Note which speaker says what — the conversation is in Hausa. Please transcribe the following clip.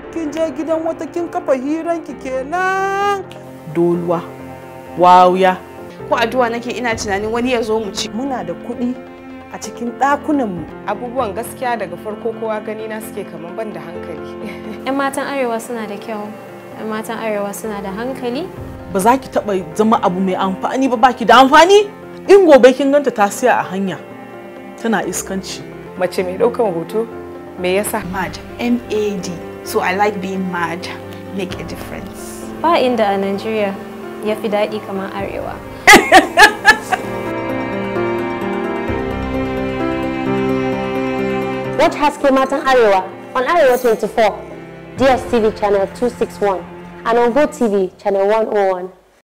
Speaker 1: kin je gidan wata kin kafa hiranki kenan
Speaker 2: doluwa wawuya
Speaker 3: ko addu'a nake ina tunanin wani ya zo mu ci
Speaker 1: muna da kuɗi a cikin ɗakunanmu
Speaker 4: abubuwan gaskiya daga farko kowa gani na suke kamar ban da hankali
Speaker 5: 'yan matan arewa suna da kyau 'yan matan arewa suna da hankali
Speaker 2: ba za ki taɓa zama abu mai amfani ba baki da amfani in gobe kin ganta ta siya a hanya tana iskanci
Speaker 4: mace mai ɗaukan hoto me yasa
Speaker 3: mad mad so i like being mad make a difference
Speaker 5: ba inda a Najeriya ya fi daɗi kamar arewa
Speaker 6: Watch Haske Matan Arewa on Arewa 24, DSTV channel 261, and on GoTV channel 101.